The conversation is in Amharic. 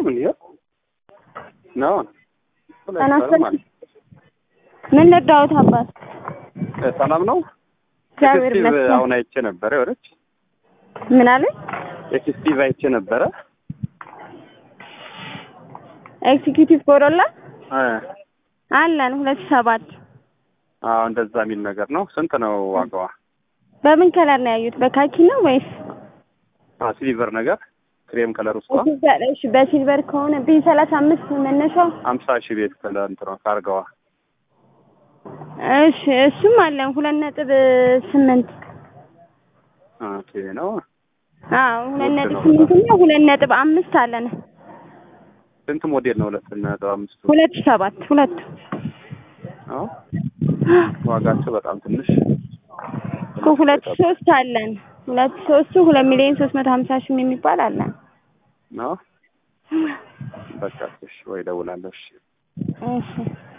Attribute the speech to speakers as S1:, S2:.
S1: እንዲህ ነው ሁለት
S2: ተናስተን-
S1: ሰዓት ማለት
S2: ምን ልርዳዎት አባት?
S1: እ፣ ሰላም ነው።
S2: እግዚአብሔር
S1: ኤክስቲቭ
S2: ይመስገን።
S1: አሁን አይቼ ነበረ ወረች
S2: ምን አለ?
S1: ኤክስቲቭ አይቼ ነበረ
S2: ኤክዚኪዩቲቭ ኮሮላ
S1: እ፣
S2: አለን ሁለት ሺህ ሰባት
S1: አዎ እንደዛ የሚል ነገር ነው። ስንት ነው ዋጋዋ?
S2: በምን ከለር ነው ያዩት? በካኪ ነው ወይስ
S1: አ ሲልቨር ነገር ክሬም ከለር ውስጥ
S2: በሲልቨር? እሺ በሲልቨር ከሆነ ቢ ሰላሳ አምስት መነሻው።
S1: ሀምሳ ሺህ ቤት ከለር እንትኗ ካርገዋ
S2: እሺ እሱም አለን ሁለት ነጥብ ስምንት
S1: ኦኬ ነው።
S2: አዎ ሁለት
S1: ውድ
S2: ነጥብ
S1: ነው
S2: ስምንት እና ሁለት ነጥብ አምስት አለን።
S1: ስንት ሞዴል ነው? ሁለት ነጥብ አምስቱ
S2: ሁለት ሺህ ሰባት ሁለቱ
S1: ነው። ዋጋቸው በጣም ትንሽ
S2: እኮ ሁለት ሺህ ሶስት አለን። ሁለት ሺህ ሶስቱ ሁለት ሚሊዮን ሶስት መቶ ሀምሳ ሺህ የሚባል አለን።
S1: ነው። በቃ እሺ፣ ወይ እደውላለሁ። እሺ
S2: እሺ